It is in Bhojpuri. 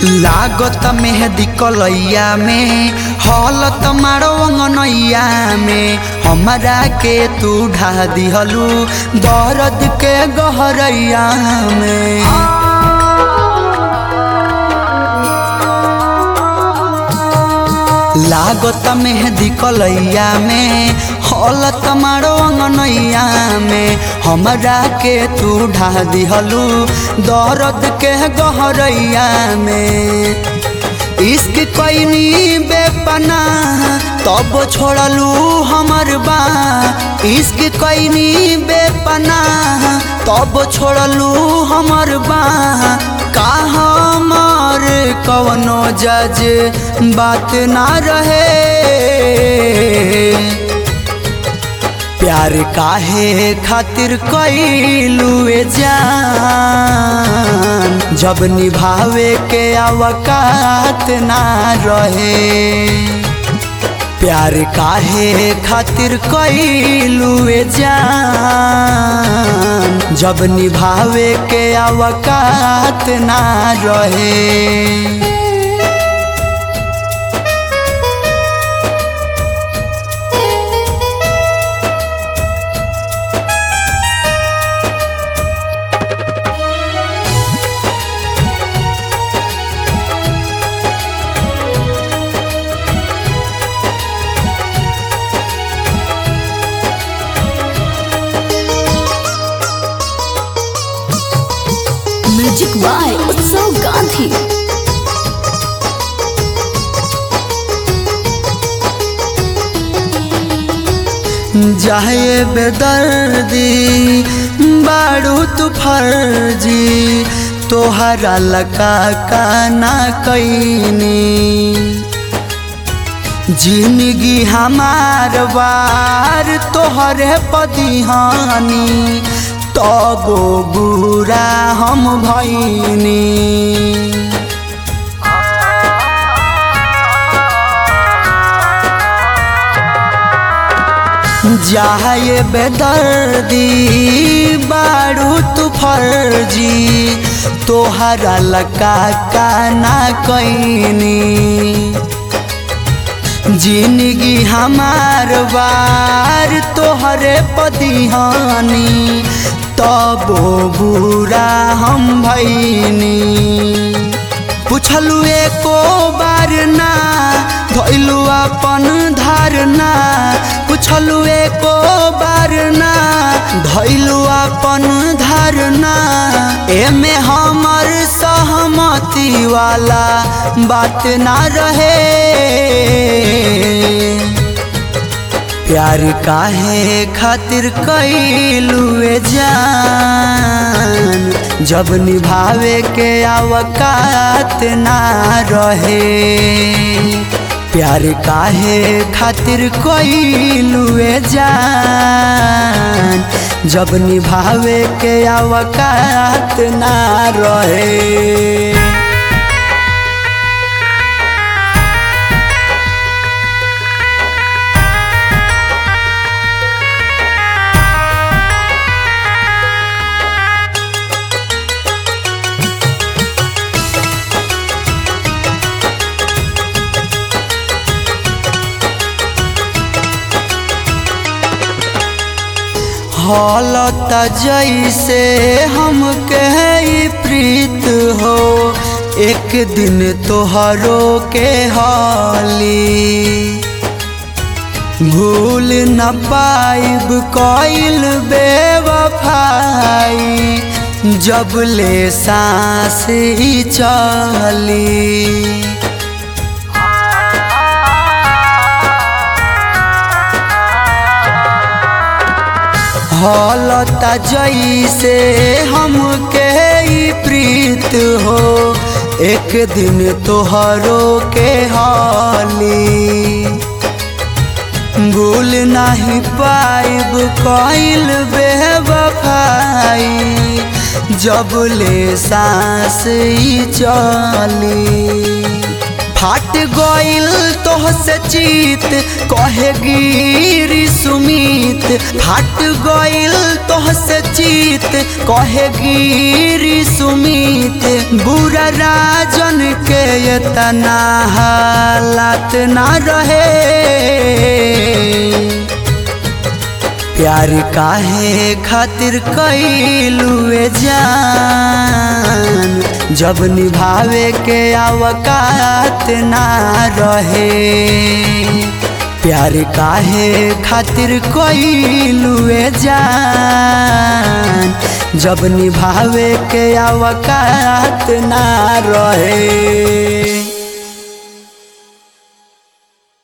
लागत मेहदी कलैया में हलत मारो अंगनैया में हमरा के तू ढा दिहलू दर्द के गहरैया में लागत मेहदी कलैया में हलत मारो अंगनैया में हमरा के तू ढा दिहलू दर्द के गहरैया में इश्क कैनी बेपना तब छोड़लू हमर बा इश्क कैनी बेपना तब छोड़लू हमर बा का हमर कवनो जज बात ना रहे प्यार काहे खातिर कैलू जान जब निभावे के अवकात ना रहे प्यार काहे खातिर कैलू जान जब निभावे के अवकात ना रहे म्यूजिक बाय उत्सव गांधी जाए बेदर्दी बारू तू फर्जी तोहरा लका काना कैनी जिंदगी हमार बार तोहरे पदिहानी तबो बुरा हम भैनी जाए बेदर्दी बारू तू फर्जी तोहरा लका काना कैनी जिंदगी हमार बार तोहरे पदिहानी तबो बुरा हम भैनी पुछलू एको बार ना धैलू अपन धारना पुछलू एको बार ना धैलू अपन धारना एमे हमर सहमति वाला बात ना रहे प्यार काहे खातिर कैलू जान जब निभावे के अवकात ना रहे प्यार काहे खातिर कैलू जान जब निभावे के अवकात ना रहे हालत जैसे हम कहे प्रीत हो एक दिन तोहरो के हाली भूल न पाइब कइल बेवफाई जब ले सांस ही चली हालत जैसे हम के प्रीत हो एक दिन तोहरो के हाली भूल नहीं पाइब कइल बेवफाई जब ले सांस ही चली फाट गइल तोहसे चीत कहे गिरी सुमीत फाट गइल तोहसे चित जीत कहे गिरी सुमित बुरा राजन के इतना हालात ना रहे प्यार काहे खातिर कैलुए जान जब निभावे के आवकात ना रहे प्यार काहे खातिर कैलुए जान जब निभावे के आवकात ना रहे